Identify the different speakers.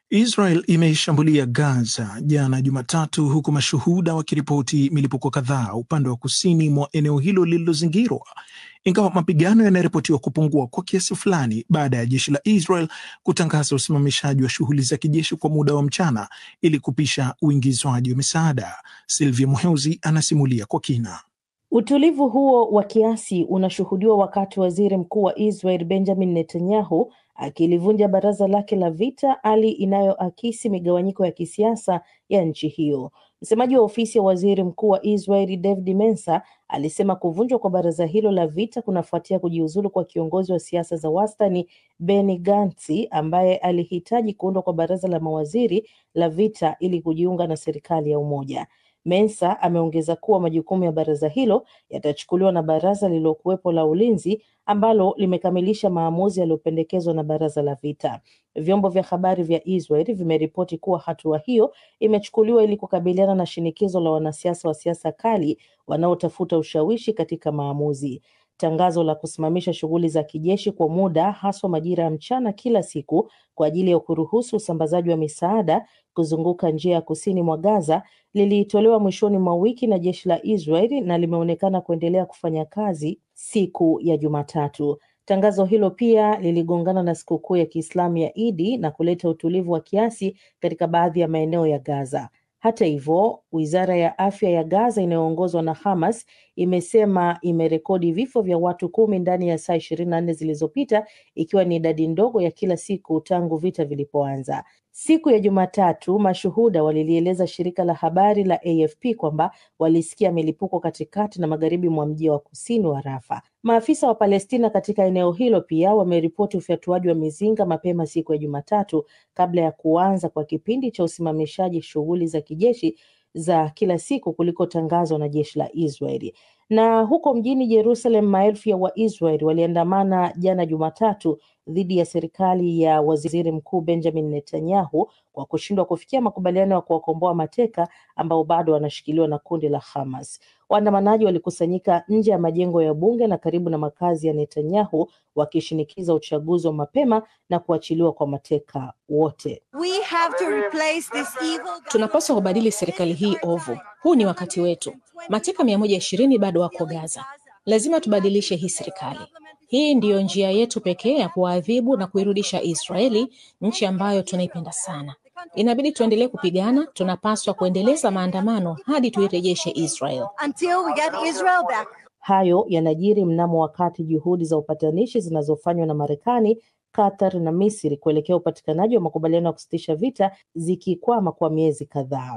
Speaker 1: Israel imeishambulia Gaza jana Jumatatu, huku mashuhuda wakiripoti milipuko kadhaa upande wa kusini mwa eneo hilo lililozingirwa, ingawa mapigano yanaripotiwa kupungua kwa kiasi fulani baada ya jeshi la Israel kutangaza usimamishaji wa shughuli za kijeshi kwa muda wa mchana ili kupisha uingizwaji wa misaada. Silvia Muheuzi anasimulia kwa kina.
Speaker 2: Utulivu huo wa kiasi unashuhudiwa wakati waziri mkuu wa Israel Benjamin Netanyahu akilivunja baraza lake la vita, hali inayoakisi migawanyiko ya kisiasa ya nchi hiyo. Msemaji wa ofisi ya waziri mkuu wa Israel David Mensa alisema kuvunjwa kwa baraza hilo la vita kunafuatia kujiuzulu kwa kiongozi wa siasa za wastani Benny Gantz ambaye alihitaji kuundwa kwa baraza la mawaziri la vita ili kujiunga na serikali ya umoja. Mensa ameongeza kuwa majukumu ya baraza hilo yatachukuliwa na baraza lililokuwepo la ulinzi ambalo limekamilisha maamuzi yaliyopendekezwa na baraza la vita. Vyombo vya habari vya Israel vimeripoti kuwa hatua hiyo imechukuliwa ili kukabiliana na shinikizo la wanasiasa wa siasa kali wanaotafuta ushawishi katika maamuzi. Tangazo la kusimamisha shughuli za kijeshi kwa muda, haswa majira ya mchana kila siku, kwa ajili ya kuruhusu usambazaji wa misaada kuzunguka njia ya kusini mwa Gaza lilitolewa mwishoni mwa wiki na jeshi la Israel na limeonekana kuendelea kufanya kazi siku ya Jumatatu. Tangazo hilo pia liligongana na sikukuu ya Kiislamu ya Idi na kuleta utulivu wa kiasi katika baadhi ya maeneo ya Gaza. Hata hivyo, wizara ya afya ya Gaza inayoongozwa na Hamas imesema imerekodi vifo vya watu kumi ndani ya saa ishirini na nne zilizopita, ikiwa ni idadi ndogo ya kila siku tangu vita vilipoanza. Siku ya Jumatatu, mashuhuda walilieleza shirika la habari la AFP kwamba walisikia milipuko katikati na magharibi mwa mji wa kusini wa Rafa. Maafisa wa Palestina katika eneo hilo pia wameripoti ufyatuaji wa mizinga mapema siku ya Jumatatu kabla ya kuanza kwa kipindi cha usimamishaji shughuli za kijeshi za kila siku kulikotangazwa na jeshi la Israeli. Na huko mjini Jerusalem, maelfu ya Waisraeli waliandamana jana Jumatatu dhidi ya serikali ya waziri mkuu Benjamin Netanyahu kwa kushindwa kufikia makubaliano ya kuwakomboa mateka ambao bado wanashikiliwa na kundi la Hamas. Waandamanaji walikusanyika nje ya majengo ya bunge na karibu na makazi ya Netanyahu wakishinikiza uchaguzi wa mapema na kuachiliwa kwa mateka wote.
Speaker 3: We have to replace this evil...
Speaker 4: Tunapaswa kubadili serikali hii ovu. Huu ni wakati wetu. Mateka mia moja ishirini bado wako Gaza. Lazima tubadilishe hii serikali. Hii ndiyo njia yetu pekee ya kuwaadhibu na kuirudisha Israeli, nchi ambayo tunaipenda sana. Inabidi tuendelee kupigana. Tunapaswa kuendeleza maandamano hadi tuirejeshe Israel.
Speaker 3: until we get Israel back.
Speaker 2: Hayo yanajiri mnamo wakati juhudi za upatanishi zinazofanywa na Marekani, Qatar na Misri kuelekea upatikanaji wa makubaliano ya kusitisha vita zikikwama kwa miezi kadhaa.